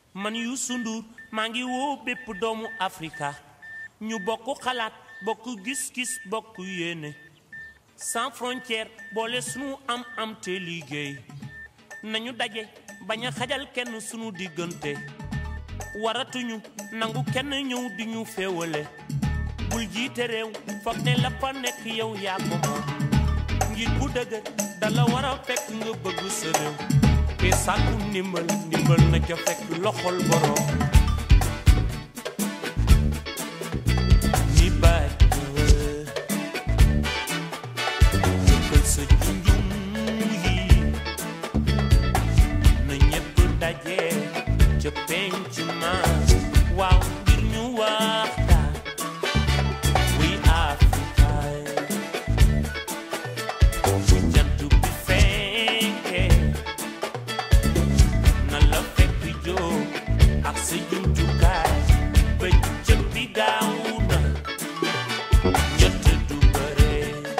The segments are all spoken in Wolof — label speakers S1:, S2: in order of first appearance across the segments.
S1: man Youssou Ndour maa ngi woo bépp doomu Afrika ñu bokk xalaat bokk gis-gis bokk yéene sans frontière boole sunu am am te liggéey nañu daje bañ a xajal kenn sunu diggante waratuñu nangu kenn ñëw di ñu féewale bul jiite réew foog ne la fa nekk yow yaa ko moom ngir bu dëgër dala war a fekk nga bëgg sa réew te sàkku ndimbal ndimbal na ca fekk loxol borom ni baaj jëkkal sa junjum yi na ñépp daje ca penc ma waaw ngir ñu waxtaan wuy Afrika bu jant bi fenkee na la fekk jóg ak sa jumtukaay ba jëm bi gaaw na ñett du bare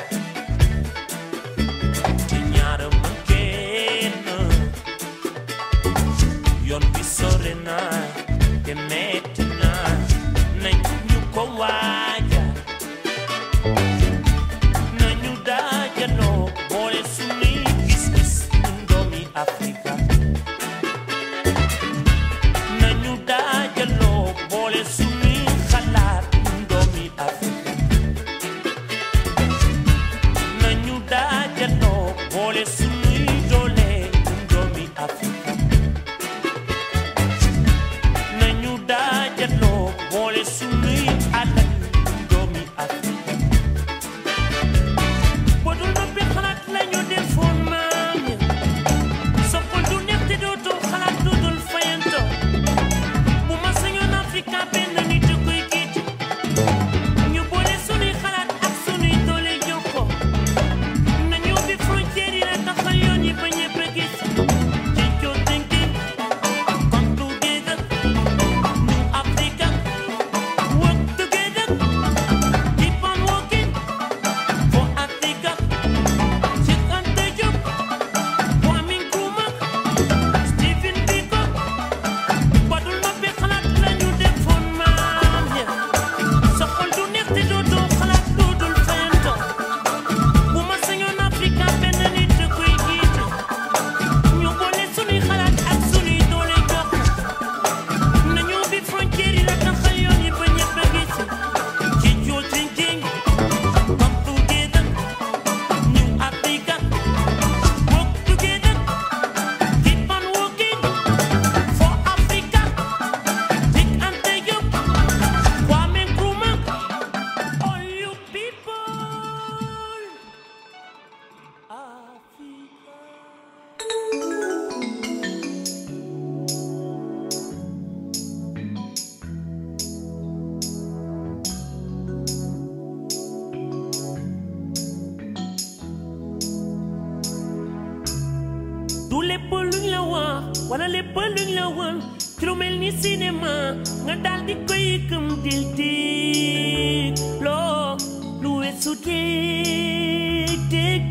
S1: te ñaara ma kenn yoon bi sore na te metti na nañ ñu ko waaja nañu daajaloo boole sunuy gis-gis ñun doomi Afrika nañu daajaloo boole sunuy xalaat ñun doomi Afrika nañu daajaloo boole sunuy doole ñun doomi Afrika nañu daajaloo boole sunuy alal ñun doomi Afrika bu dul noppi xalaat lañu defoon maam ya soppal du neex te dootoo xalaat du dul fayanto bu ma sañoon Afrika benn nit a koy jiite ñu boole sunuy xalaat ak sunuy doole jokkoo nañu ubbi frontière yi la taxal yoon yi ba ñëpp a gis Jinjo thinking come together New Africa work together keep on working for Africa Cheikh Anta Diop Kwame Nkrumah Stephen Biko badul noppi xalaat lañu defoon maam ya soxal du neex te dootoo xalaat doodul fayanto bu ma sañoon Afrika benn nit a koy jiite ñu boole sunuy xalaat ak sunuy doole jox nañu ubbi frontière yi la taxal yoon yi ba ñëpp a gis ci joo thinking come together New Africa work together keep on working for Africa Cheikh Anta Diop Kwame Nkrumah all you people Africa du lépp luñ la wax wala lépp luñ la won ci lu mel ni cinéma nga daal di koy gëm dil dig loo lu weesu dég dég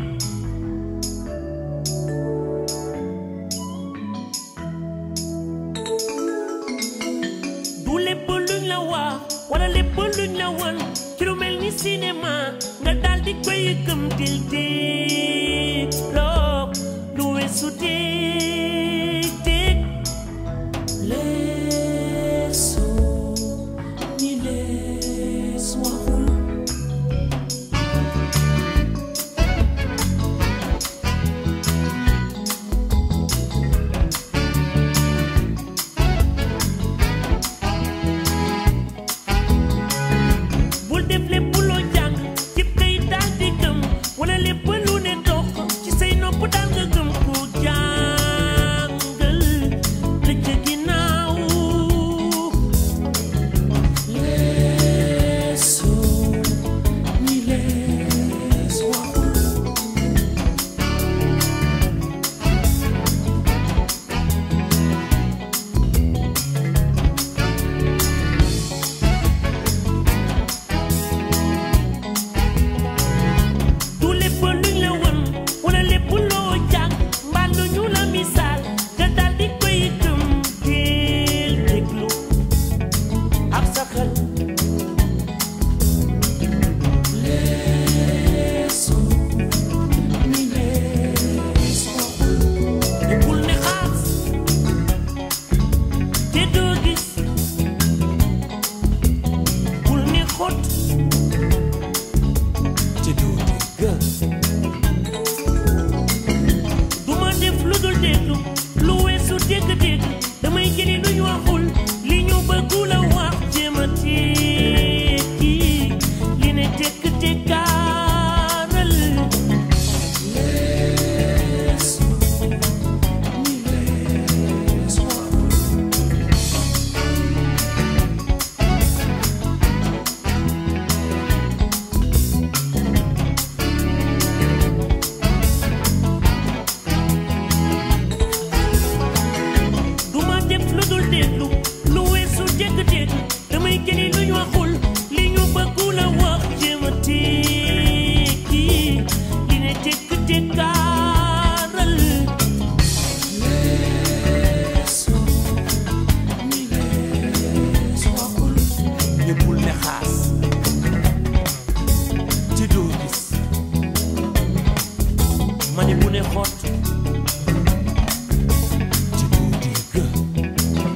S1: du lépp luñ la wax wala lépp luñ la won ci lu mel ni cinéma nga daal di koy gëm dil dig loo lu weesu dég dég leesoo ni lees waxul bul def lépp loo jàng ci kay daal di gëm wala lépp lu ne dox ci say nopp daal nga gëm ko jàng dégg damay jëli lu ñu waxul li ñu bëggu la wax jéem a tekki li ne tekk tekkaaral du ma def lu dul déglu lu weesu dégg-dégg damay jëli lu ñu waxul li ñu bëggu la wax jéem a tekki li ne tekk tekkaaral
S2: ñëppul ne xaas ci doo gis
S1: ma ne bu ne xott
S2: ci doo dégg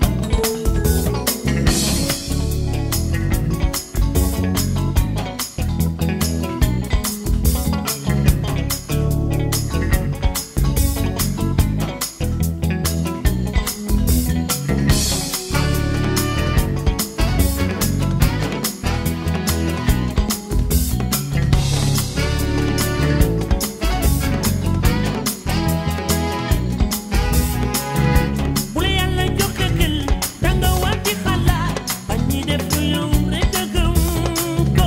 S1: bu la yàlla joxe xel danga war di xalaat bañ ñi def lu yow rek a gëm ko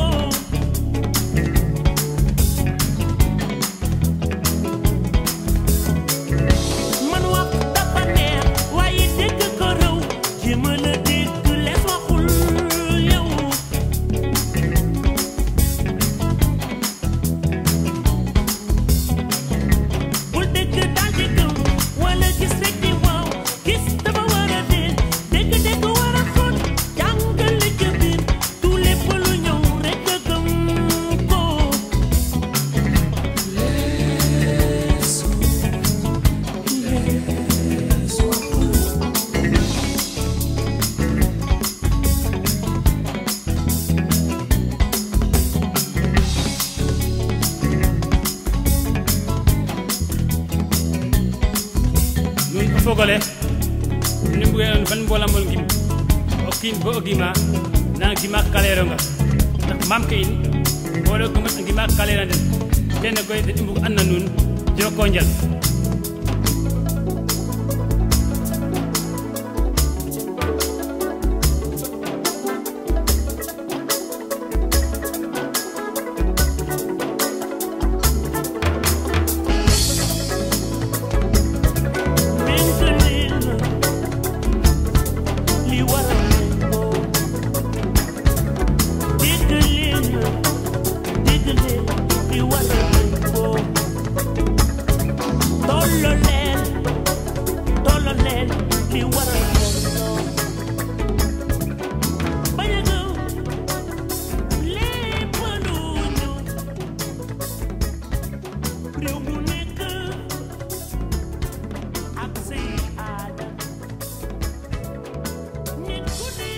S1: man wax dafa neex waaye dégg ko raw jéema la dégg lees waxul yow bul dégg daal di gëm wala gis rek di waaw gis dafa war a dee dégg dégg war a xóot jàngal li ca biir tout lépp lu ñëw rek a gëm ko
S3: nun o fogole ni mbuge ban mbolamol ngim o kiin bo o gima na gima kaleronga ndax mam ke in mboɗo ko a gima kalera den kene koy den i mbug an na nuun joko njal
S1: Mentalin li war a ko déggalin déggalin li war a ko tolloleen tolloleen li war a ko bañ a gëw lépp lu ñu réew mu nekk ak say aada nit ku ne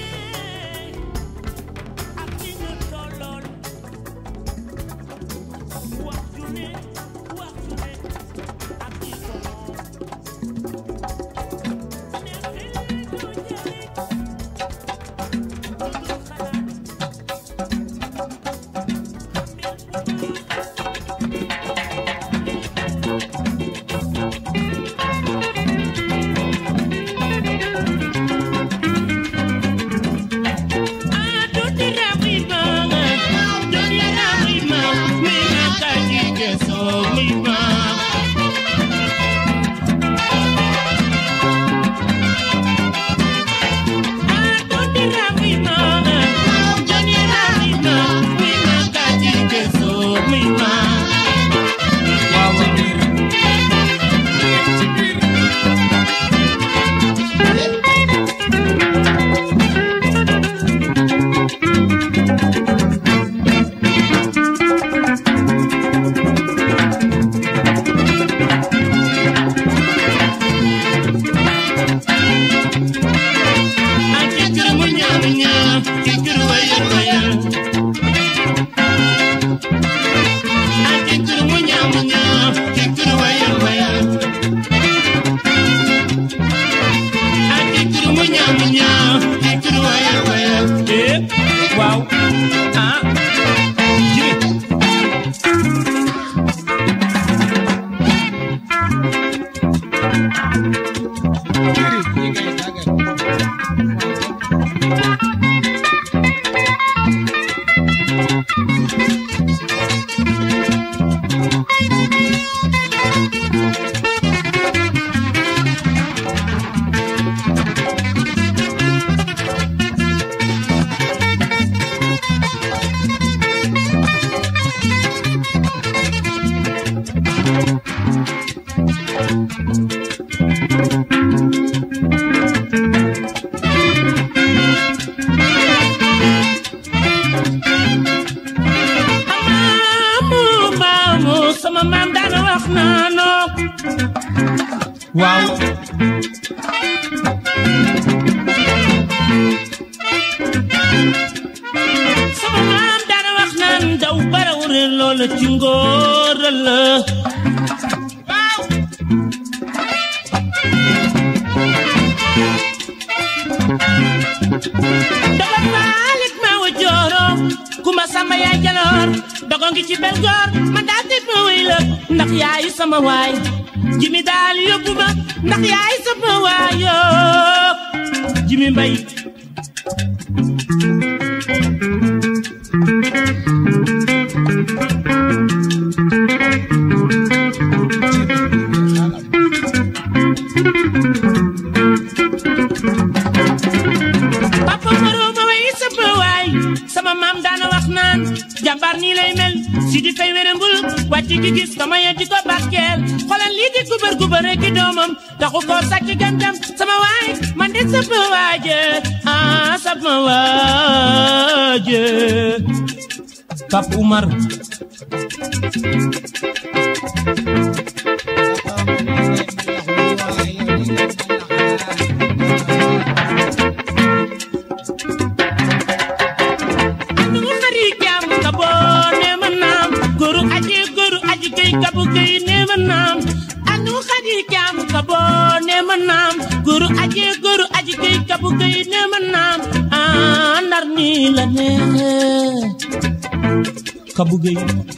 S1: ak ñi nga tollool wax ju ne wax ju ne ak ñi ko moom ne xel du jëriñ du xalaat ñaamu ñaa ci du waya waya eh waaw ah jibi maamu maamu sama maam daana wax naanoo waaw sama maam daana wax naan daw baraw réer loola ci ngóor la waaw dafa maalik ma wa jooro kuma sama yaay jaloor dogo ngi ci bel goor ma daal di ma wéy la ndax yaayu sama waay jimi daal yóbbu ma ndax yaayu sama waay yoo jimi mbay papa maroo ma way sama waay sama maam daana wax naan jàmbaar nii lay mel si di fay wéré mbul wàcc gi gis sama yéen di ko barkeel xoolal lii di gubar gubar rek i doomam taxu ko sàcc gam-gam sama waay man de sama waaje ah sama waaje Pap Umar anu xari jam ka bo ne ma naam góoru aji góoru aji kay kabu kay ne ma naam anu xari jam ka bo ne ma naam góoru aji góoru aji kay kabu kay ne ma naam ah ndar ni la neexe kabu gay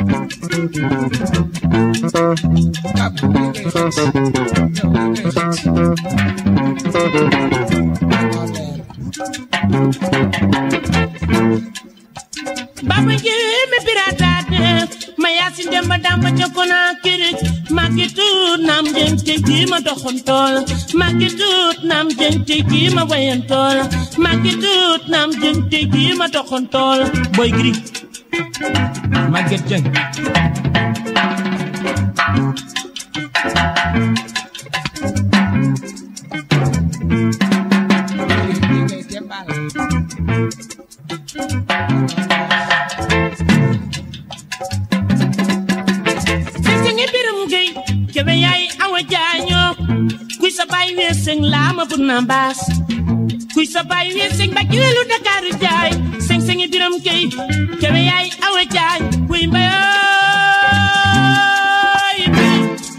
S1: baba jeme piratade mayasin demba damba cokona kirik magi tut nam jeng tegi ma doxon tool magi tut nam jeng tegi ma wayan tool magi tut nam jeng tegi ma doxon tool boy gri maget jeng Seseng biram gay kebe yaay awa jaaño kuy sa baay weeseng laama bu na mbaas kuy sa baay weeseng ba kiwelu Dakaaru jaay seng sengi biram gay kebe yaay awa jaay kuy mbayoy mbay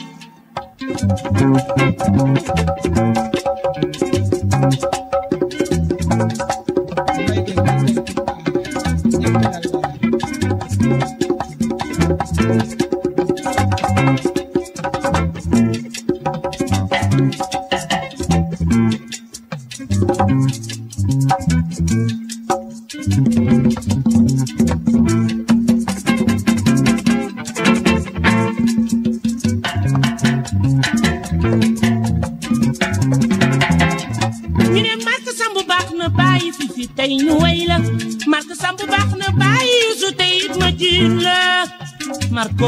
S1: ñu ne Marc Samb baax na bàyyi fi fi tey ñu way la Marc Samb baax na bàyyi su tey it ma jiin la Marco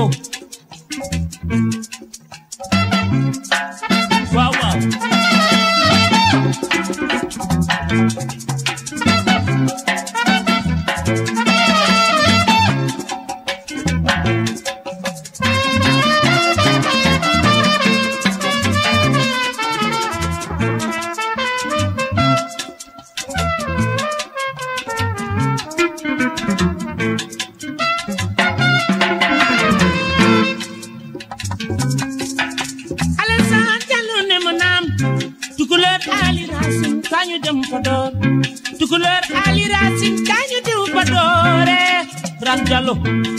S1: waaw waaw Alassane Diallo ne ma naam tukulóor Ali Racine kañu dem Podor tukulóor Ali Racine kañu diw Podore Ran Jallo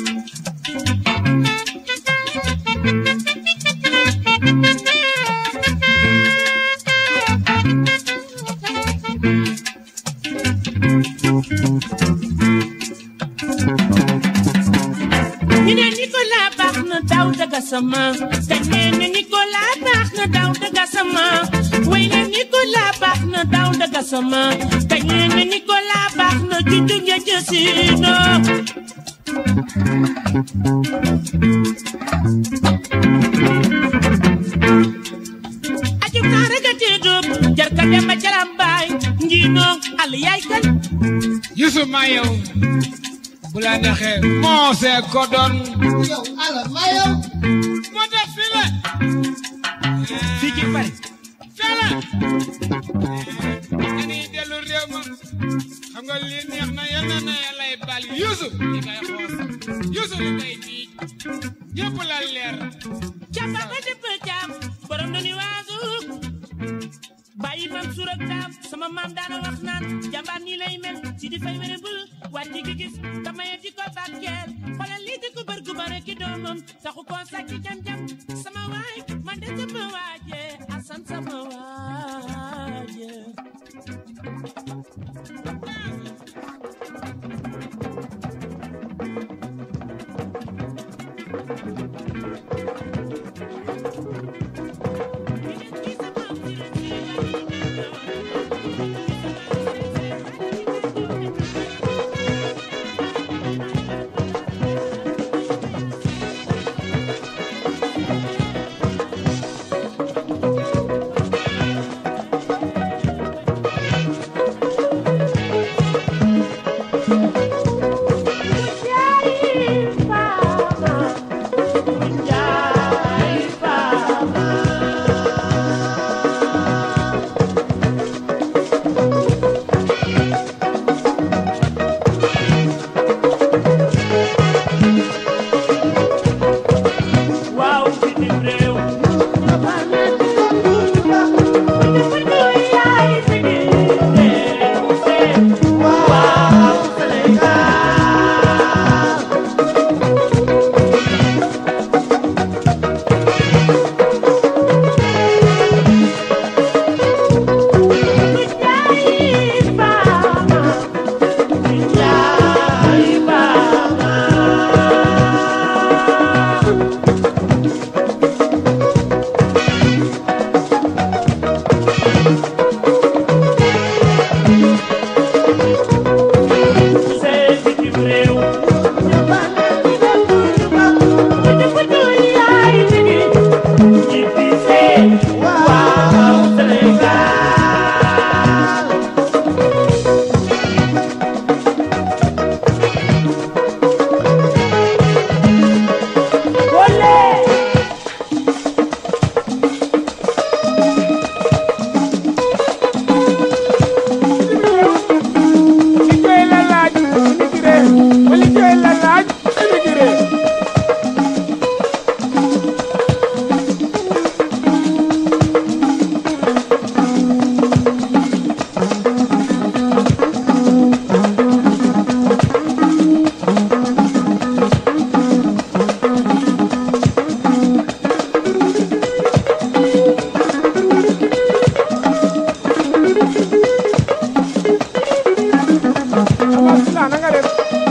S1: ñu ne Nicolas baax na daw daga sama te nee na Nicolas baax na daw daga sama way na Nicolas baax na daw daga sama te nee na Nicolas baax na junju ngeen jësino ajum naa rek a teedoob jar ka dem ba caram baay njiinoog al yaay kan
S4: Yusuf ma yow bu la neexee moo see ko doon
S5: yow ala ma yow
S4: moo tax fii la
S3: fii ci Paris
S4: fii la dañuy dellu réew ma xam nga lii neex na yal na na lay bal Yusuf li ngay xoos Yusuf li ngay diij ñëpp la leer
S1: Camba ba dëpp caam borom na ni waasu bàyyi man suur ak daam sama maam daana wax naan jàmbaar nii lay mel si di fay wéré bul wàcc gi gis tamaye di ko bàkkeel xoolal lii di ko bër gu bare ki doomam taxu ko sàcc jam-jam sama waay man de sama waaje asan sama waaje waaw bitim réew waaw Sénégal
S4: liggéey la laaj immigré ba liggéey la laaj immigré Abdoulaye na nga def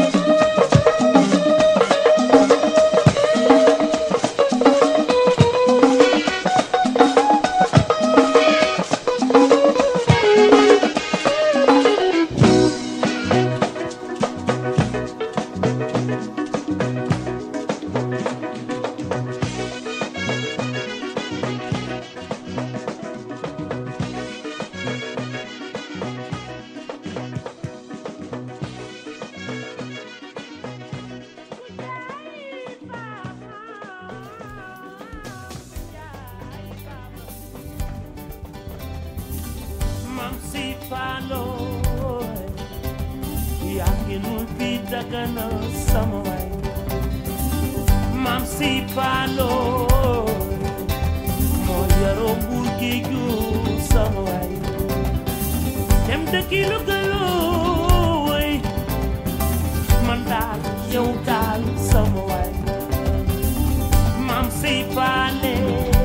S1: Mam si palo yaa ngi nul bi dagana sama waay Mam si palo moo yaroo mbul géeju sama waay dëkki lu gëlooy man daal yow daal sama waay maam sey faale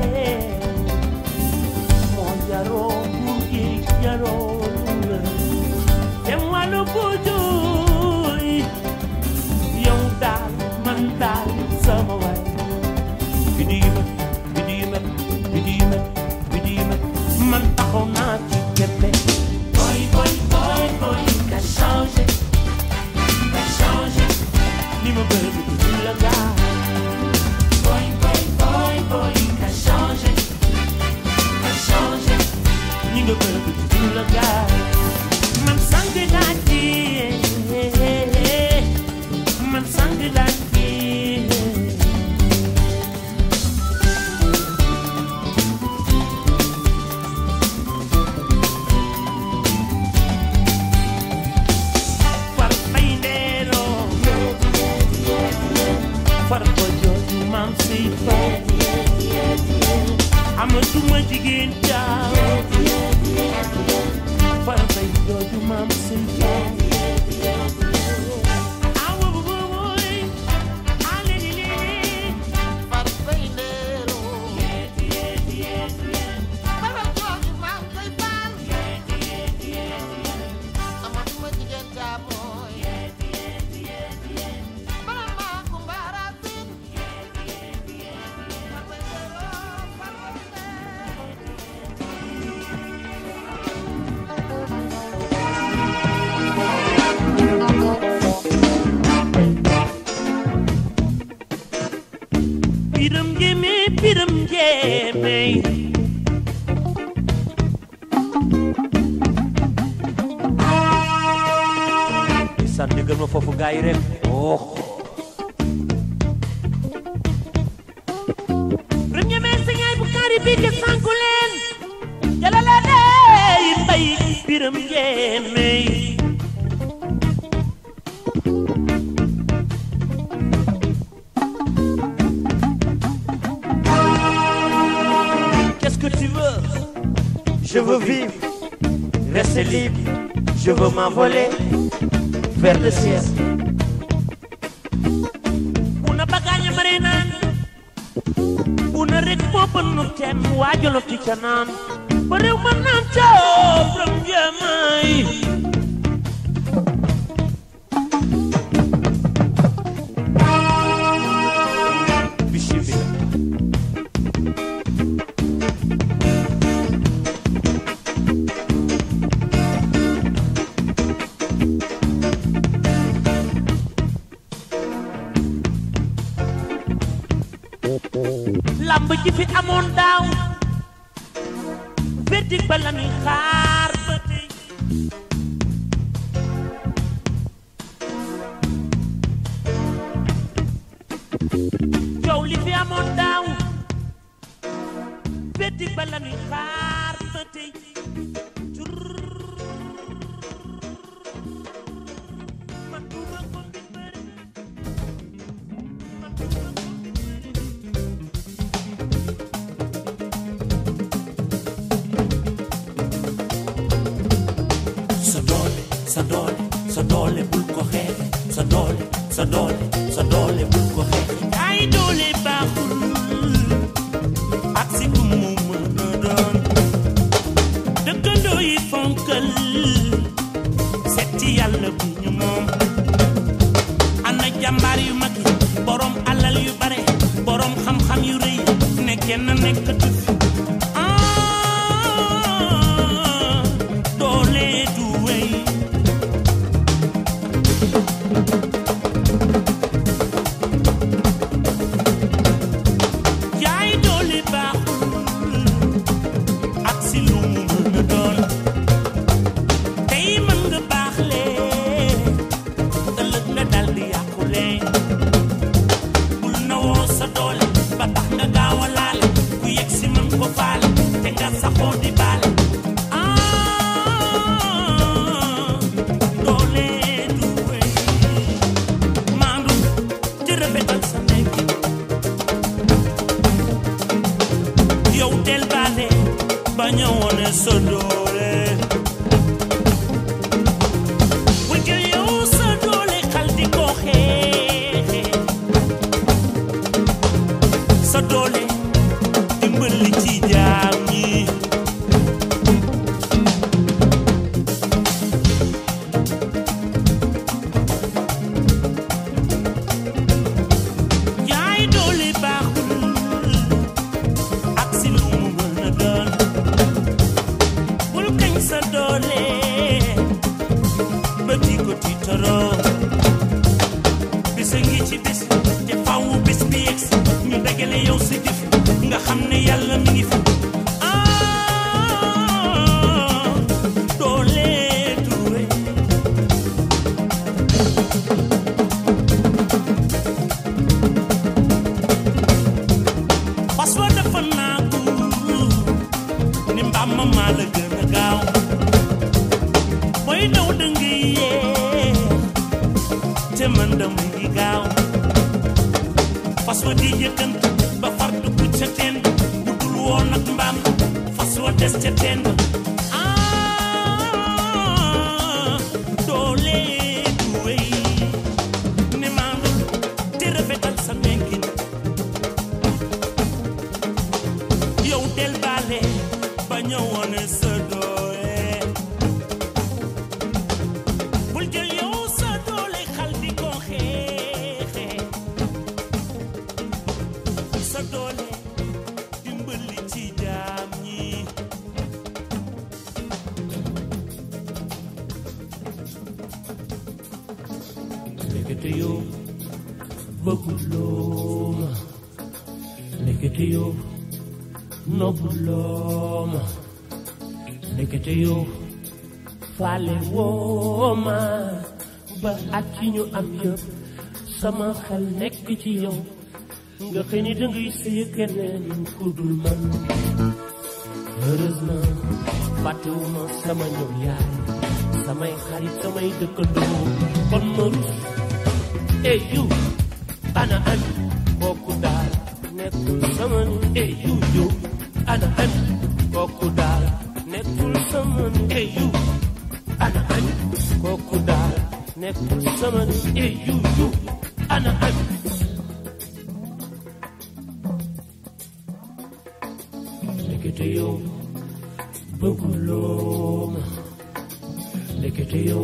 S1: moo jaroo buur gi jaroo la dem wàllu bujooy yow daal man daal sama waay bidi yu met bidi yu met bidi yu met bidi yu met man taxaw naa ci kembe boy boy boy boy ka changé ka changé ni ma bëgg du la gaa boy boy boy boy ka changé ka changé ni nga bëgg du la gaa man sang laa ci man sang laa ci far bay ndeeloo far ko jooju maam si fay amatuma jigéen jaaw far bay jooju maam si fay awa bu booy ale li li
S6: far bay ndeeloo fara jooju maam koy faal amatuma jigéen jaabooy bala maa ko mbaara sin far bay ndeeloo far bay ndeeloo
S1: piram njéemé piram njéemé
S7: sàn dëggal ma foofu gaa yi rek oh
S1: piram njéemé sañaay bu kaari bi ke sanku leen jalala dey mbay piram njéemé
S7: qu'est-ce que tu veux je veux vivre rester libre je veux m'envoler vers le ciel
S1: una bagaaña mare naan una rek moo bënnu teen waajalo ti ca naan ba réew ma naan caaw piram njéeméy
S7: bismillah
S1: lamb ji fi amoon daaw verdict ba la ñuy xaar ba tey coow li fi amoon daaw verdict ba la ñuy xaar ba tey man duma ko mbir bëri man duma ko mbir bëri
S2: sa doole sa doole sa doole bul ko xeexe sa doole sa doole sa doole bul ko xeexe
S1: ay doole baaxul ak si ku mu mën a doon dëkkandoo yi fonkal setti yàlla bu ñu moom ana jàmbaar yu mag yi borom alal yu bare borom xam-xam yu rëy ne kenn nekkatu fi ah doole du wéy jaay doole baaxul ak si lu mu mën a doon tey
S2: bés te faw bés bi yegg si ñu dagale yow sa jëf nga xam ne yàlla mi ngi fi ah doole Touré fas wa dafa naagu ni mbaam ma maa la gën a gaaw booy daw da ngay yeex te man dama ngi gaaw fas wa di yëkkant ba far dugg ca teen bu dul woon ak mbaam fas wa des ca teen ba ah doole du wéy ne maa nga te rafetal sa nekkin yow del baale ba ñëwoon sa doole bul jël yow sa doole xal di ko xeexe sa doole dimbali ci jaam ñi ndekete yow bëgguloo ma ndekete yow nobbuloo ma ndekete yow faale woo ma ba at ci ñu am yëpp sama xel nekk ci yow nga xëy ni dangay sëy keneen ku dul man heureusement fàttewuma sama ñoom yaay samay xarit samay dëkkandoo kon ma rus ey yu ana an kooku daal nekkul sama ni ey yu yu ana an kooku daal nekkul sama ni ey yu ana an kooku daal nekkul sama ni ey yu yu ana an ndekete yow bëgguloo ma ndekete yow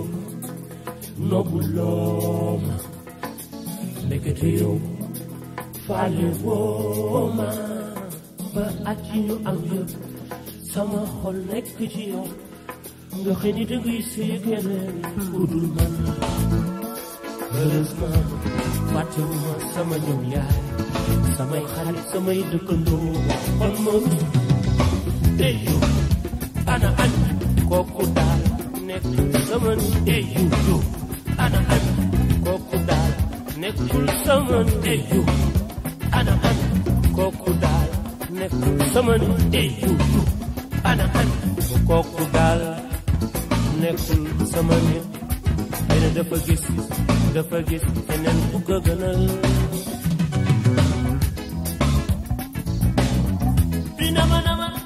S2: nobbuloo ma ndekete yow faale woo ma ba at yi ñu am yëpp sama xol nekk ci yow nga xëy ni dangay sëy keneen ku dul man heureusement fàttewuma sama ñoom yaay samay xarit samay dëkkandoo kon ma ey yu ana an kooku daal nekkul sama ni ey yu yu ana an kooku daal nekkul sama ni ey yu ana an kooku daal nekkul sama ni ey yu yu ana an kooku daal nekkul sama nit xëy na dafa gis dafa gis keneen ku ko gënal dina ma na ma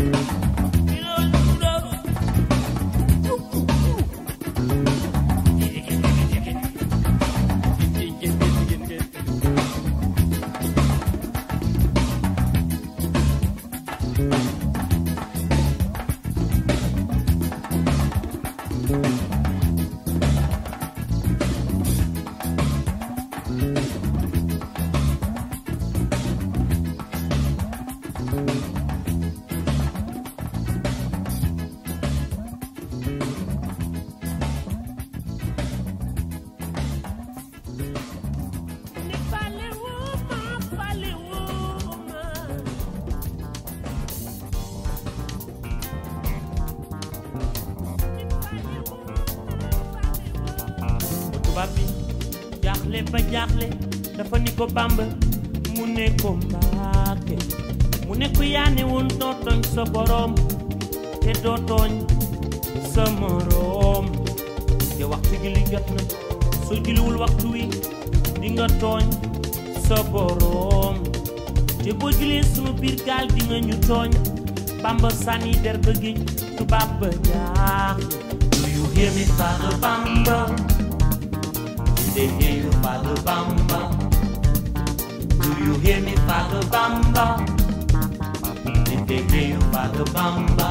S2: tubaab bi jaaxle ba jaaxle dafa ni ko bàmb mu ne ko mbaake mu ne ko yaane woon doo tooñ sa boroom te doo tooñ sa moroom te waxtu gi li jot na soo julliwul waxtu wi di nga tooñ sa boroom te boo julee sunu biir gaal di nga ñu tooñ bamba sànni der ba géej tubaab ba jaaxle Do you hear me, Father Bamba? Did they hear you, Father Bamba? Do you hear me, Father Bamba? Did they hear you, Father Bamba?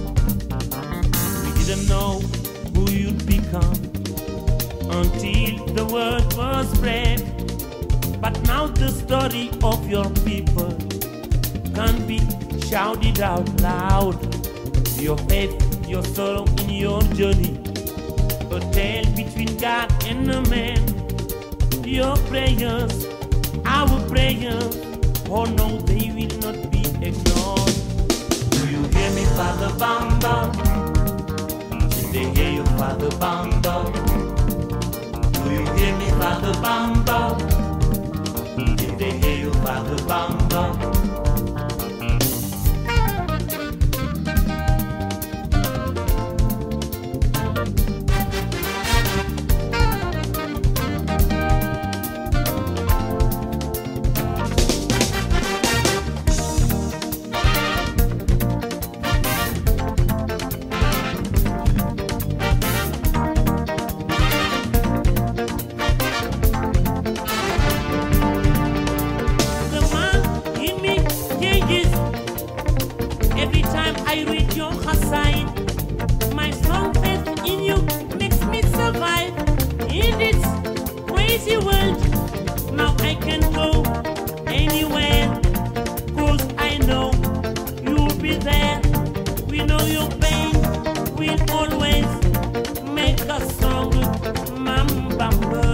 S2: We didn't know who you'd become until the word was spread. But now the story of your people can be shouted out loud. Your faith, your sorrow in your journey, a tale between God and a man. Your prayers, our prayers, oh no, they will not be ignored. Do you hear me, Father Bamba? Did they hear you, Father Bamba? Do you hear me, Father Bamba? Did they hear you, Father Bamba? The man in me changes every time I read your Hassan. My strong faith in you makes me survive in this crazy world. Now I can go anywhere, cause I know you'll be there. We know your pain will always make us stronger, Mamba.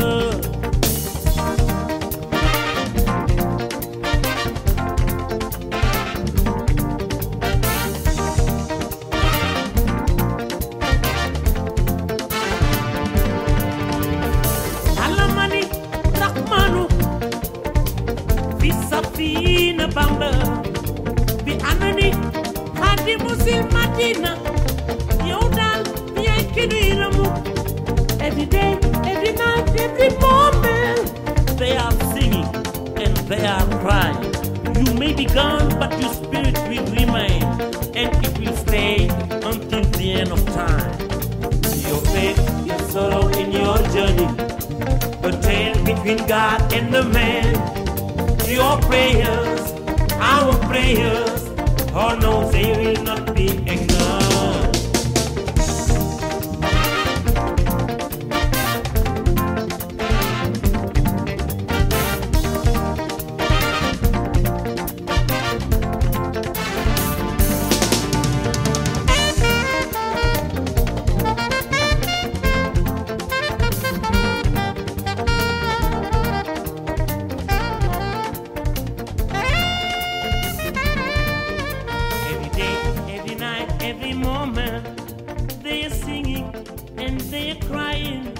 S2: alamani rahmanu fi safina bamba bi anani hadi musil madina yow daal yaay kinu yiramu every day every night every moment they are singing and they are crying you may be gone but your spirit will remain and it will stay until the end of time your faith your sorrow in your journey the tale between God and the man. Your prayers, our prayers, oh no, they will not be ignored. Every day, every night, every moment, they are singing and they are crying.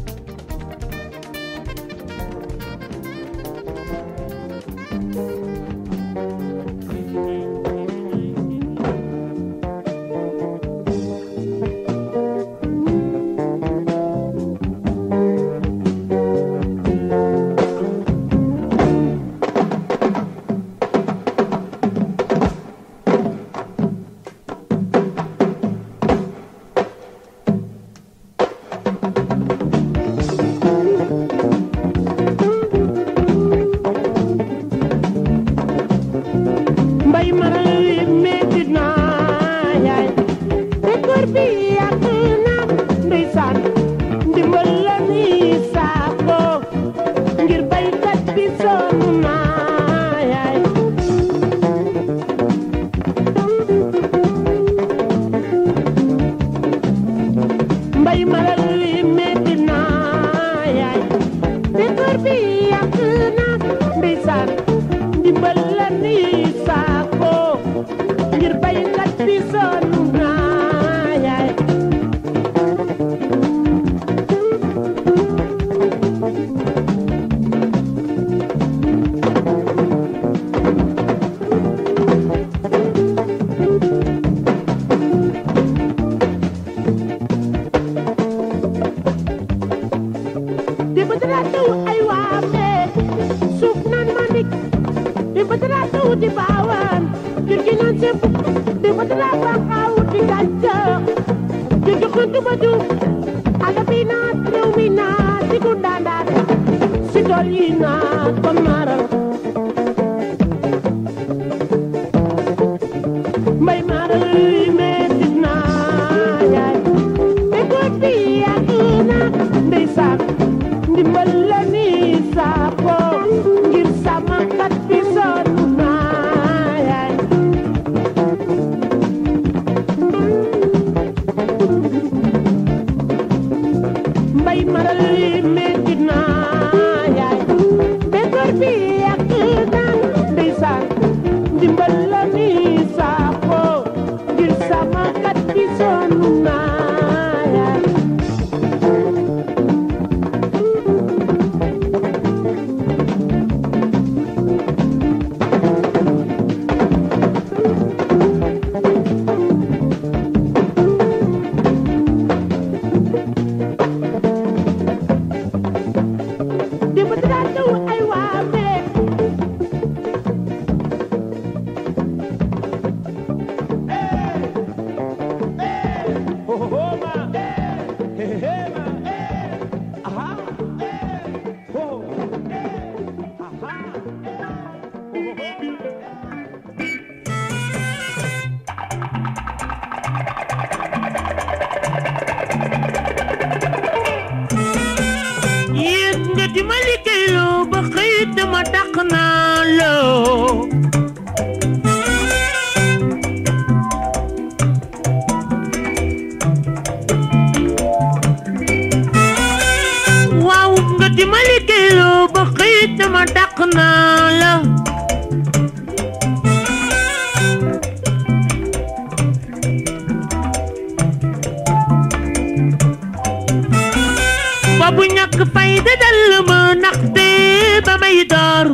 S8: mbay maral yi metti na yaay te góor bi yàgg na ndeysaan ndimbal la ni saako ngir baykat bi sonn na yaay mbay maral yi metti na yaay te góor bi yàgg na ndeysaan ndimbal la ni saako ngir baykat bi sonn na yaay di ba dara taw ay waame suuf naan ma ndik di ba dara taw di baawaan jur gi naan sépp di ba dara baaxaaw di gàncax jur gi xuntu ba du àll bi naat réew mi naat di ku daandaat si tool yi naat ba maaral mbay maaral yi metti naa yaay te góor bi yàgg na ndeysaan ndimbal la ni saako ngir sama kat bi sonn naa yaay mbay maral yi metti naa yaay dimbal la ni saako ngir sama kat bi sonn naa dimbal daa ñëw ay waa meek
S2: yéen nga di ma liggéeyloo ba xëy dama dàq naa loo waaw nga di ma liggéeyloo ba xëy dama dàq naa la boobu ñàkk fayda dal ma ndaxte ba may door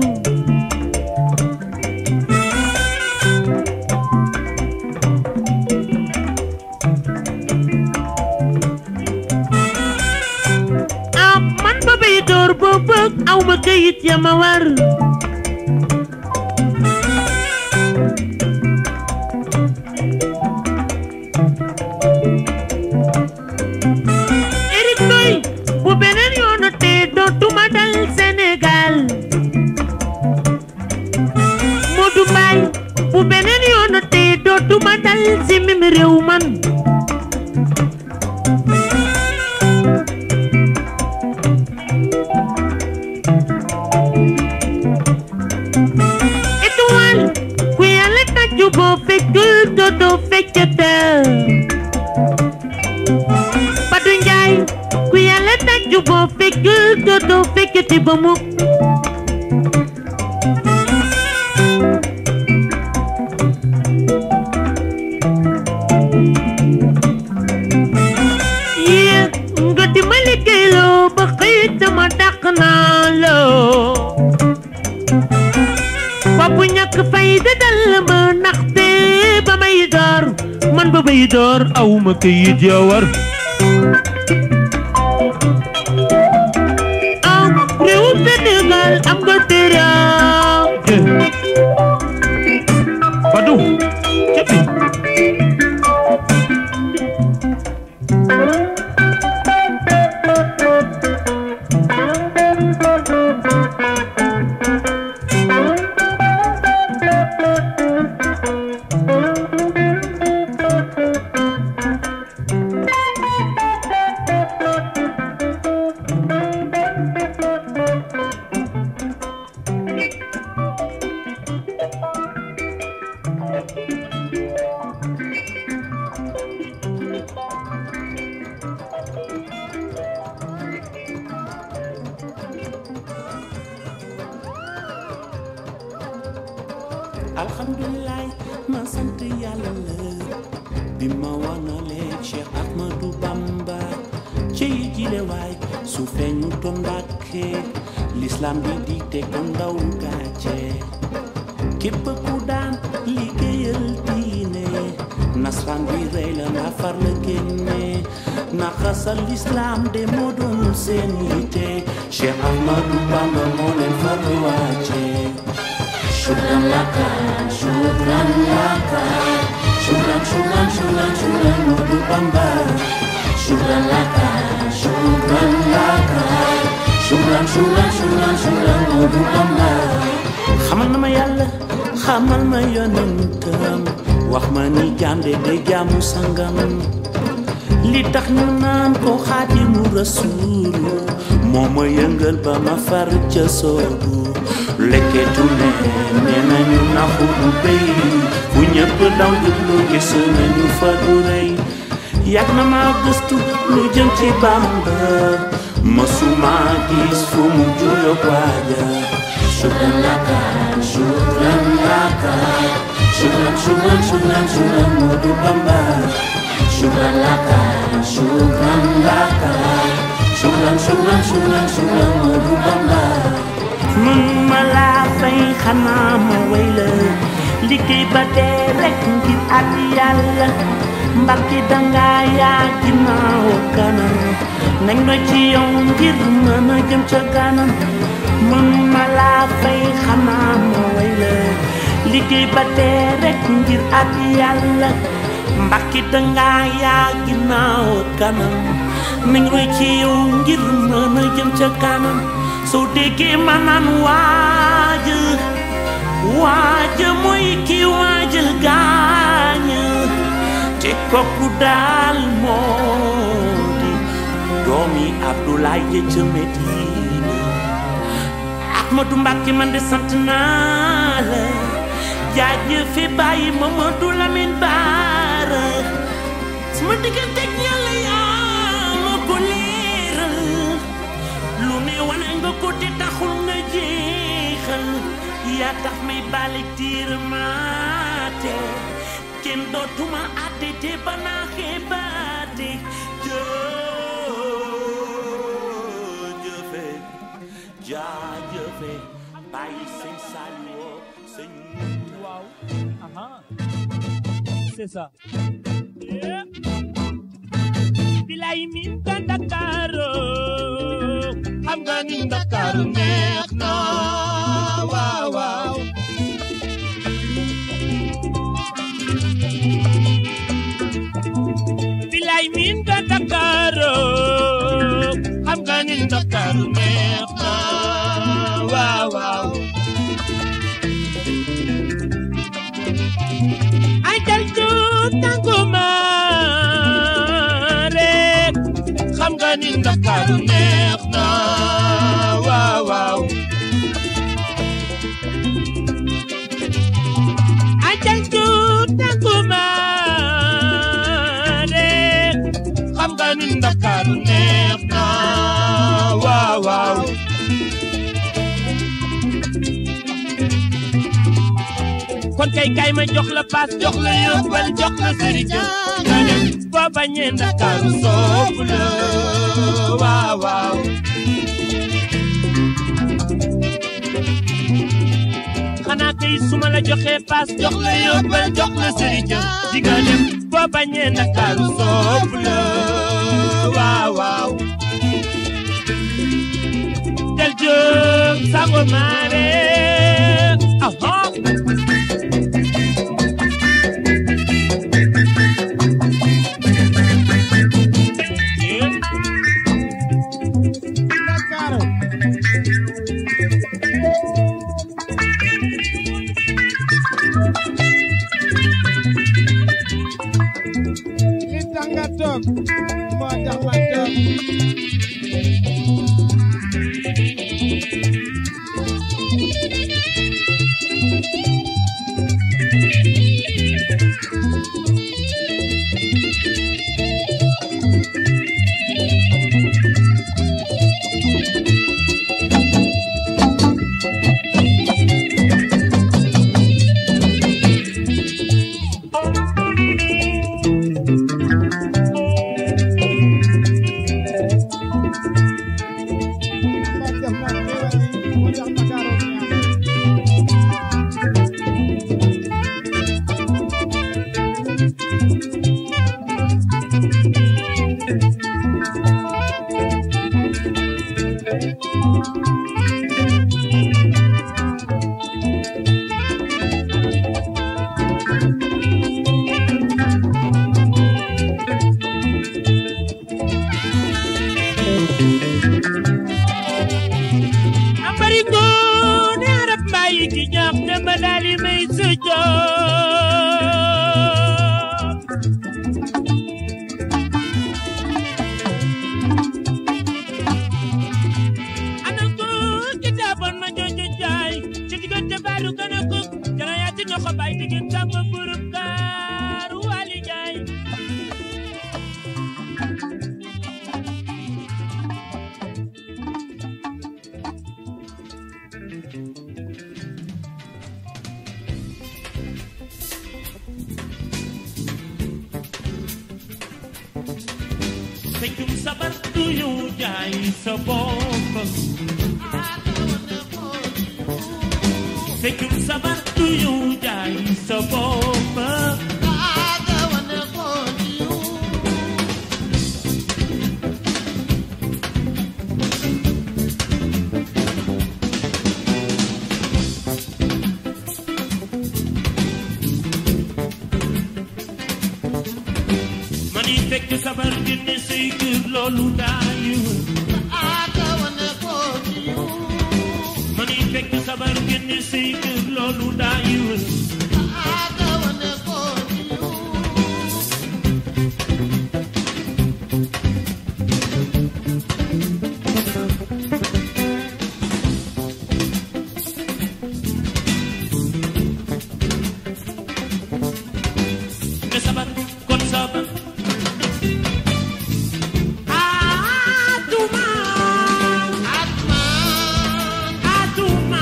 S2: ah man ba may door ba bëgg aw ma kayit ya ma war Eric Ndoy bu beneen yoon te dootuma dal Sénégal Modou Mbaye bu beneen yoon te dootuma dal si mim réew man étoile ku yàlla tàccu boo fekkul dootoo feccatal Badou Njaay ku yàlla tàccu boo fekkul dootoo fekkati ba mukk yéen nga di ma liggéeyloo ba xëy dama dàq naa loo bopp ñàkk fayda dal ma ndaxte ba may door man ba may door aw ma këyit ya war am réewu Sénégal am nga teraanga Badou cëppi
S1: alhamdulilah ma sant yàlla la bi ma wanalee Cheikh Ahmadou Bamba ci jile waay su feeñu to Mbàkke l'islam bi di te ko ndaw gàcce képp ku daan liggéeyal diine nasran bi rey la nga far la génne naxasal l'islam de moo doon seen yitte Cheikh Ahmadou Bamba moo leen far wàcce Shukran laka, shukran laka Shukran, shukran, shukran, shukran Modu Bamba Shukran laka, shukran laka Shukran, shukran, shukran, shukran Modu Bamba xamal na ma yàlla xamal ma yonentam wax ma ni jaam de day jaamu sangam li tax ñu naan ko xaadimu rasuulu moo ma yëngal ba ma far ca soobu lekketu ne nee nañu naxu du béy bu ñëpp daw jublu gis nañu fa du rëy yàgg na ma gëstu lu jëm ci Bamba mësuma gis fu mu juyoog waaja shukran laka shukran laka
S2: laka Shukran, shukran, shukran, shukran Modu Bamba Shukran laka, shukran laka Shukran, shukran, shukran, shukran Modu Bamba
S1: mun ma laa fay xanaa ma way la liggéey ba dee rek ngir at yàlla mbarki danga yaa ginnaaw kanam nañ doy ci yow ngir mën a jëm ca kanam mun ma laa fay xanaa ma way la liggéey ba dee rek ngir at yàlla mbarki danga yaa ginnaaw kanam nañ doy ci yow ngir mën a jëm ca kanam soo déggee ma naan waaj waaj mooy ki waajal gaañ te kooku daal moo di doomi Abdoulaye ja ca Medina Ahmadou Mbacké man de sant naa la jaajëfe bàyyi Mamadou Lamine Bara sama diggante ak Yàlla yaa ma ko leeral lu ne wane nga ko te taxul nga jeexal yaa tax may balik tiir maate kenn dootuma àtte te ba naa xeebaate jëjëfe jaajëfe bàyyi sëñ Saliou sëñ
S9: waaw aha c'est ça
S1: bilay min ka Ndakaaru xam nga ni Ndakaaru neex na waaw waaw bilay min ka Ndakaaru xam nga ni Ndakaaru neex na waaw waaw ay jal ju tànguma rek xam nga ni Ndakaaru neex na waaw waaw ay jal ju tànguma rek xam nga ni Ndakaaru neex na waaw waaw kon kay kay ma jox la paas jox la yóbbal jox la sëriñ nga dem boo bañee Ndakaaru soobu la waaw waaw xanaa kay su ma la joxee paas jox la yóbbal jox la sëriñ di nga dem boo bañee Ndakaaru soobu la waaw waaw del jóg sango maare aha
S4: Ndakaaru li tax nga toog moo tax ma toog moo tax ma xéewal moo tax Ndakaaru neex
S1: ambari ngoone arab mbayi ki ñaax ne ma daali may sujjoot ana ko kitaaboon ma jooju jaay ci diggante baaru gën a ko jara yaa ci ñoxo bay diggante am ma burub kaaru wali jaay
S2: feccum sabar du ñu jaay sa bopp feccum sabar du ñu jaay sa bopp mani fekk sabar génne say kër loolu daayu mani fekk sabar génne say kër loolu daayu ne sabar kon sabar Atuma Atuma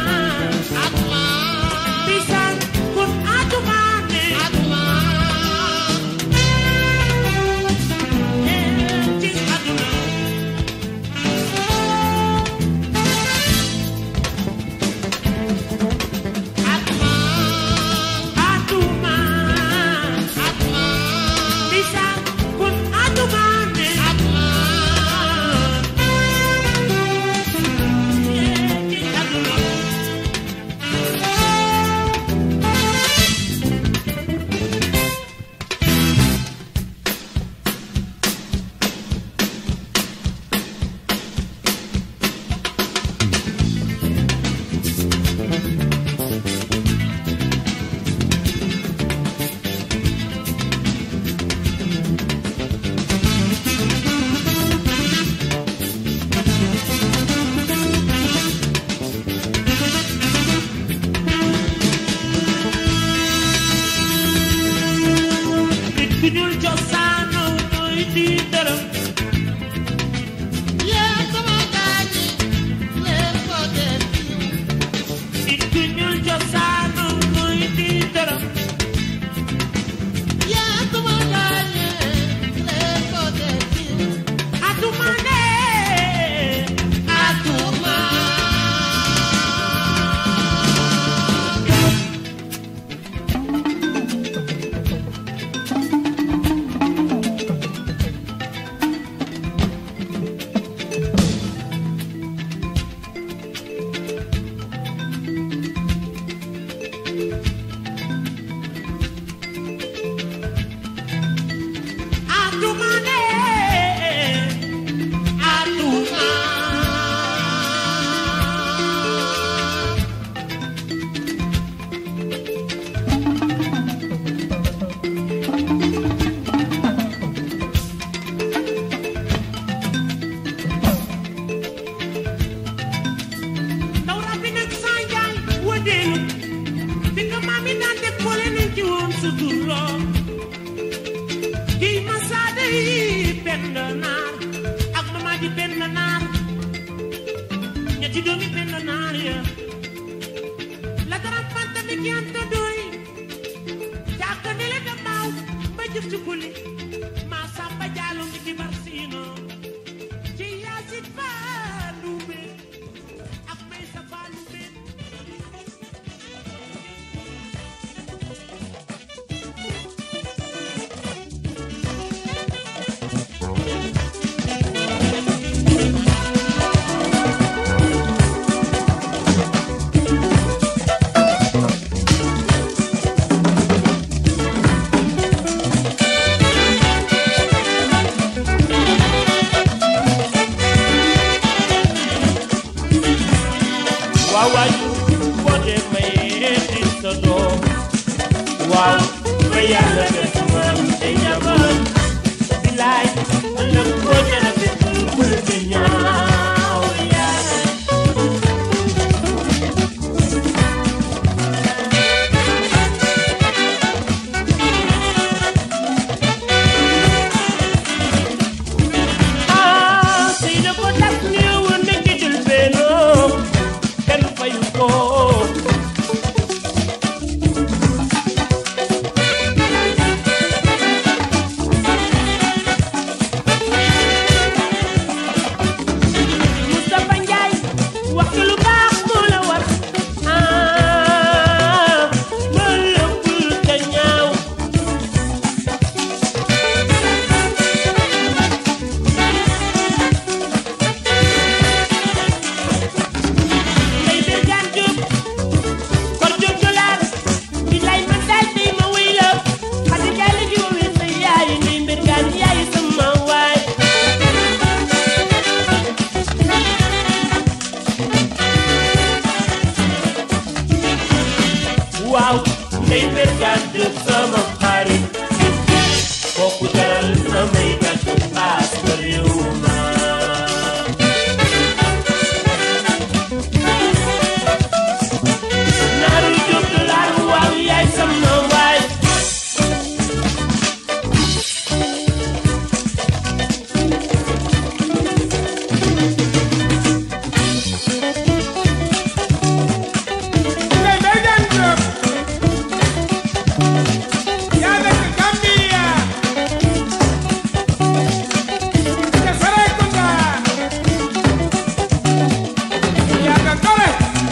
S2: Bisan kun Atuma ne Eh, ci aduna Atuma Bisan kun Atuma ne Eh, ci aduna nit ku ñuul cosaanoo mooy di dërëm nit ku ñuul cosaanoo mooy di dërëm atuma ne atuma atuma ne atuma ndaw rabbi nag saa njaay wëndeelu fi nga maam yi daan def boole nañ ci woon sa tur loo kii masaade yi benn naar ak mama ji benn naar ñetti doomi benn naar ya la dara fanta mi ki anta doy jàkka ne le damaaw ba jëf ci kuli maa samba jaalo mi ki bar siino ci yaasit faalu be ak may sa faalu be waaw waay boo dee mayee di sa doom waaw ba yàlla def moom ay njaboot bilaay ëllëg boo jëlee fi bul di ñaaw yaay ah si na ko tas ñëwoon na ci jël benn kenn fayu ko gàddu sama xarit kooku jaral samay gàddu paas ba réew ma naaru jóg laaru waaw yaay sama waay
S4: Ngay Mbergane Diop yaa nekk Gambia ca Serekunda yaa nga gore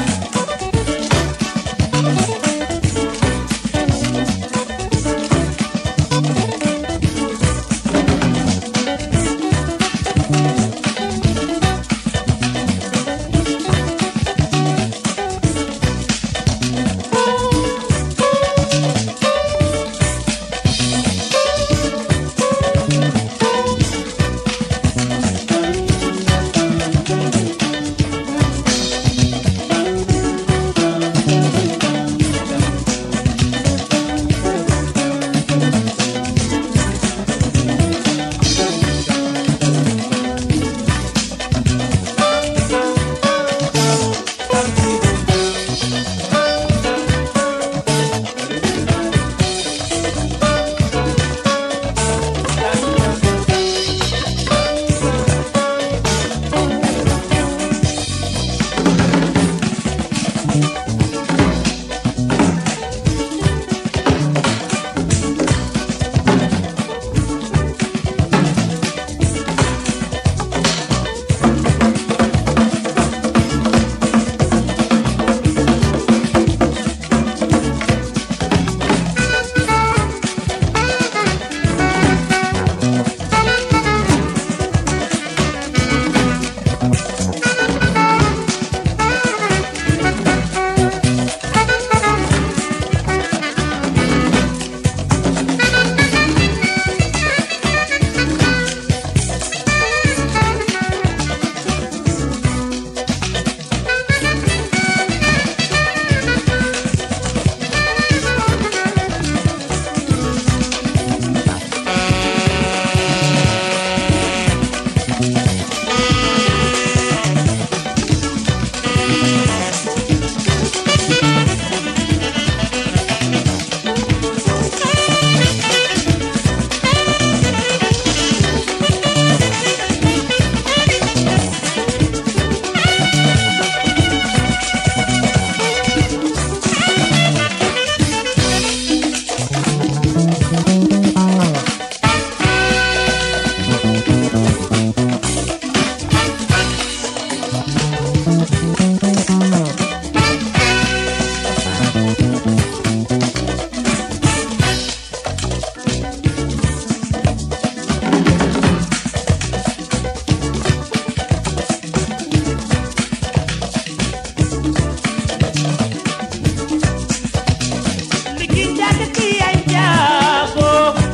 S2: Liggéey njàngate ay njaago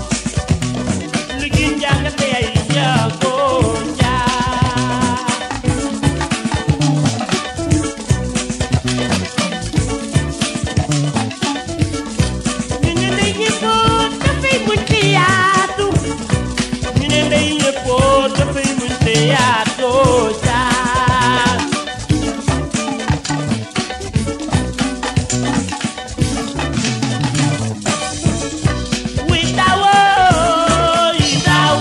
S2: liggéey njàngate ay njaago njaa ñu ne ndey ñëppoo dafay muñ te yaatu ñu ne ndey ñëppoo dafay muñ te yaatu njaa Witawo, itaw.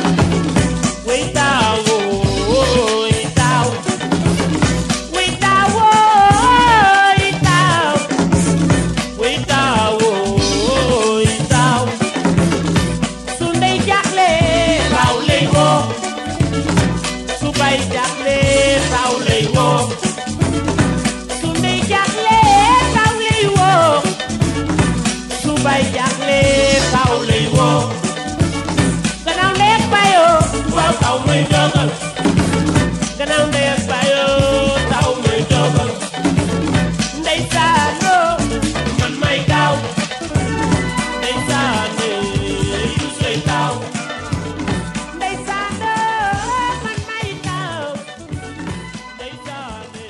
S2: Witawo, itaw. Witawo, itaw. Witawo, itaw. Su ndey jaaxle, raw lay woo. Su bay jaaxle, raw lay woo. Su ndey jaaxle, raw lay woo. su bay jaaxle kaw lay woo gannaaw ndey ak bayoo waaw kaw may jogal gannaaw ndey ak bayoo kaw may jogal ndey saanoo man may kaw ndey saane yu say kaw ndey saanoo man may kaw ndey saane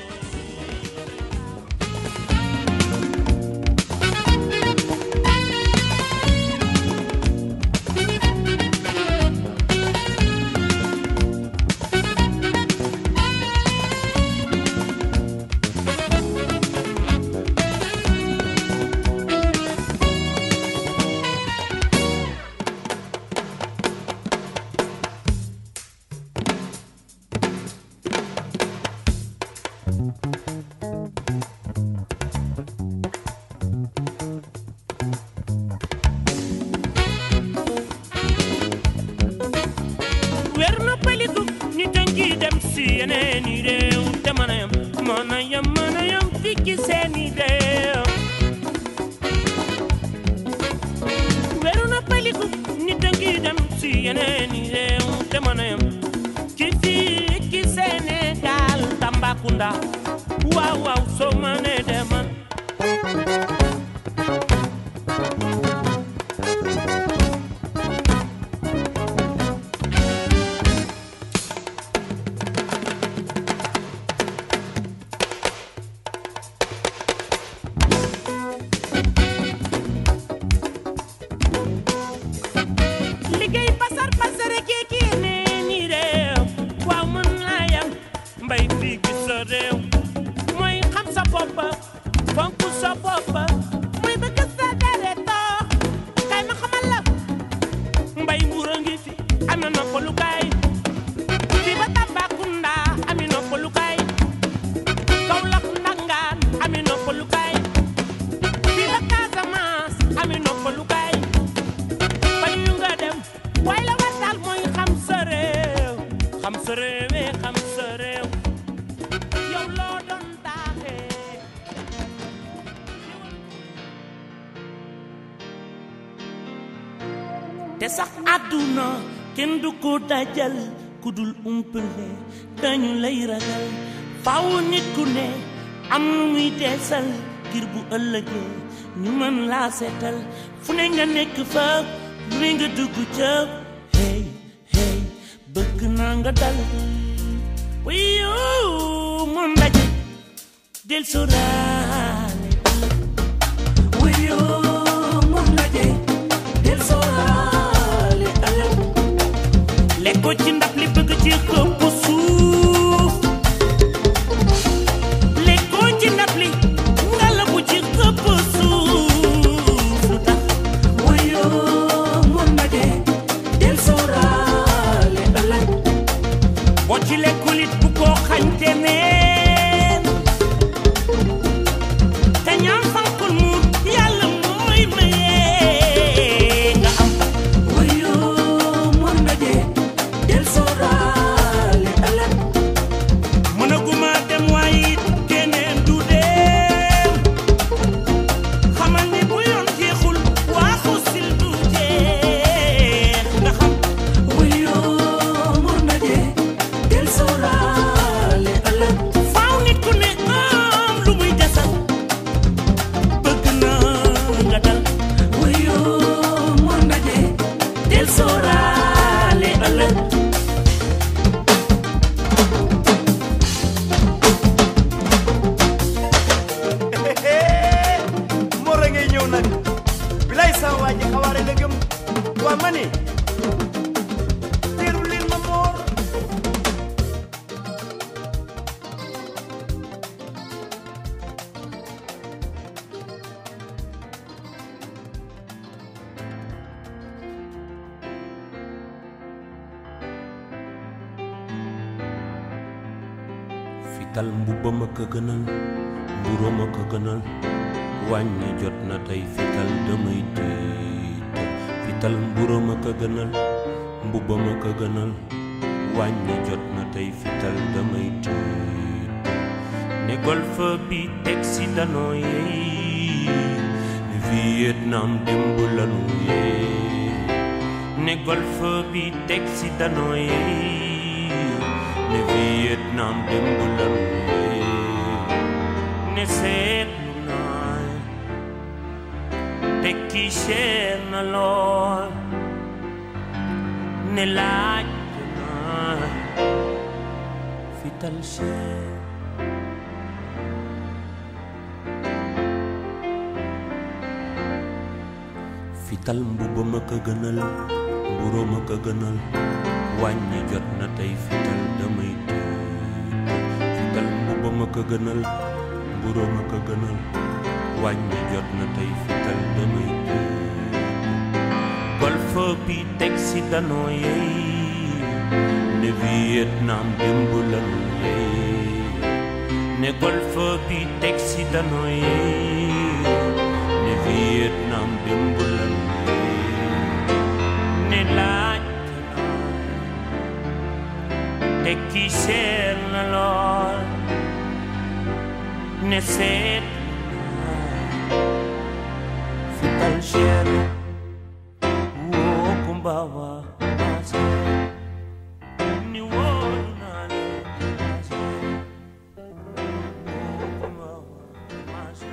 S2: dem si yeneen i réew te mën a yam mën a yam mën a yam fii ci seen i réew weeru na paliku nit a ngi dem si yeneen i réew te mën a yam ci fii ci Sénégal Tambacounda waaw waaw soo mënee demal liggéey pasar pasare kii kii nee ni réew waaw mën naa yam mbay fii gi sa réew mooy xam sa bopp fonk sa bopp muy bëgg sa deretoo kay ma xamal la mbay mbuur a ngi fi am na noppalukaay fii ba Tambacounda ami noppalukaay Kaolack Ndangaan ami noppalukaay fii ba Casamance ami noppalukaay bañ ñu nga dem waaye la war daal mooy xam sa réew xam sa réew eh, xam sa réew yow loo doon daaxee te sax àdduna kenn du ko dajal ku dul umpale dañu lay ragal faaw nit ku ne am nu muy teesal ngir bu ëllëgee ñu mën laa seetal fu ne nga nekk fa lu ne nga dugg ca hey hey bëgg naa nga dal wiyu mu ndaje del soraale wiyu mu ndaje del soraale ëllëg lekkoo ci ndab li bëgg ci xëpp suuf lekkoo ci ndab li nga la bu ci xëpp suuf lu tax wiyu mu ndaje del soraale ëllëg boo ci lekkul it bu ko xañte neen te ñaan fankul mu yàlla mooy maye nga am wuyu mun na je del sóoraale ëllëg mënaguma dem waaye it keneen du dem xamal ni bu yoon jeexul waaxu sil du jeex nga xam wuyu mun na je del sóoraale ëllëg faaw nit ku ne am lu muy desal bëgg na nga dal wuyu mun na je del sóoraale ëllëg
S7: Mor a ngay ñëw nag bilay sa waa ji xawaare la gëm waa ma ni teeru leen ma Mor
S2: fital mbubbam a ko gënal mburóom a ko gënal wàññi jot na tey fital damay tiital fital mburóom a ko gënal mbubbam a ko gënal wàññi jot na tey fital damay tiital ne golf bi teg si danoo yeey ne Vietnam démb lanu yeey ne golf bi teg si danoo yeey ne Vietnam démb lanu yeey ne seetlu naa tekki cher na lool ne laaj naa fital cher fital mbubb ma ko gënal mburo ma ko gënal wàññi jot na tey fital damay tiital fital mbubb ma ko gënal mburo ma ko gënal wàññi jot na tey fital damay tiital golf bi teg si danoo yeey ne Vietnam démb lanu yeey ne golf bi teg si danoo yeey ne Vietnam démb lanu yeey ne laaj te kii seer na lool ne seet fital cher woo kumba wa maase ni woo naa ne maase woo kumba wa maase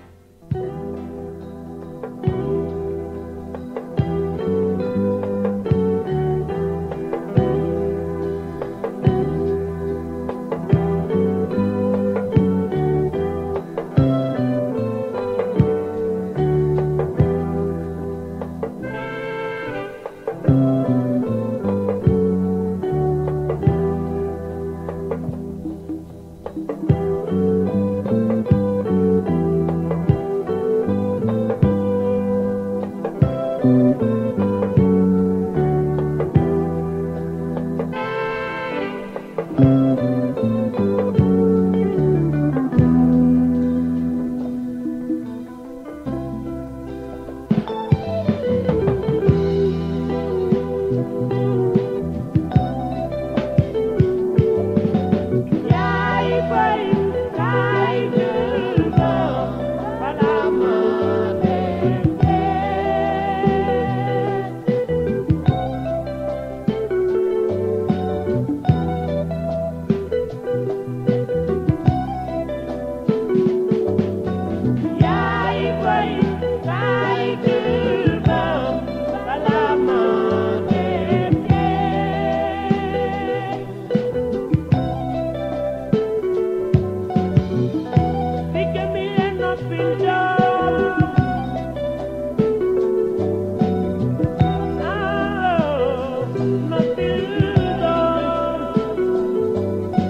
S8: yaay bay yaay jël ba balaa ma dee yaay bay yaay jël ba balaa ma dee Dike mi le noppil doom ah noppil doom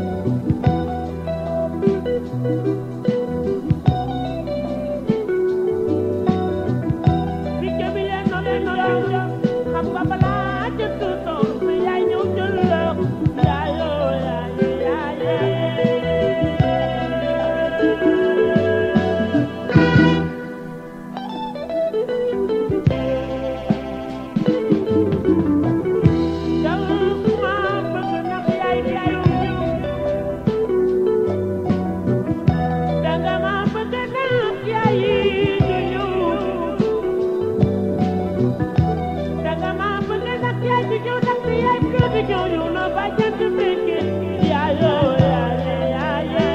S8: Dike mi le noppil doom xam nga balaa jënd doom mi yaay ñëw jël la yaayoo yaay yaay dama bëgg ndax yaay yaay danga ma bëgg ndax yaay ñu danga ma bëgg ndax yaay ñu ñëw ndax yaay kër gi ñëw ñëw na ba jant fekke yaayoo yaay yaay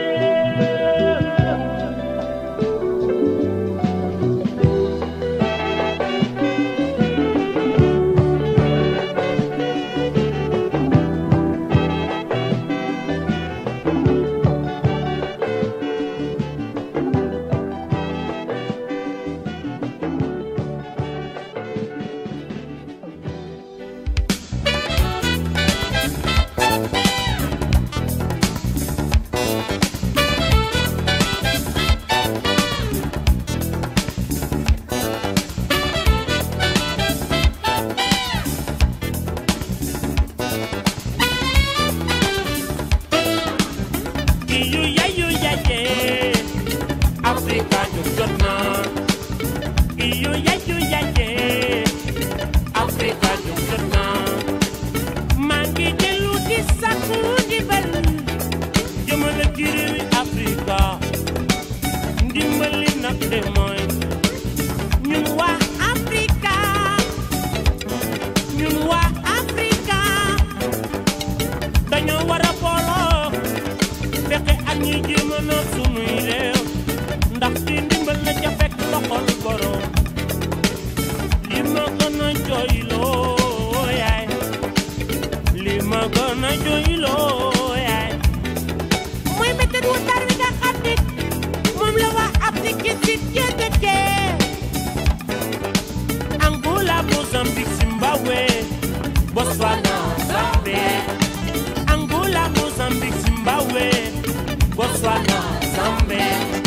S2: Iyu yayu yaye Afrika ñu jot na Iyu yayu yaye Afrika ñu jot na maa ngi dellu di sàkku ndimbal jëmale ci réewi Afrika ndimbali nag de mooy ñun waa Afrika ñun waa Afrika dañoo war a booloo fexe ak ñi jéem a noot sunuy réew ndax ci ndimbal la ca fekk loxol borom li ma gën a jooyloo yaay li ma gën a jooyloo yaay mooy méthode wu tar wi nga xam ni moom la waa Afrique si ya dëkkee Angola Mozambique Zimbabwe Botswana Zambie Angola Mozambique Zimbabwe Botswana Zambie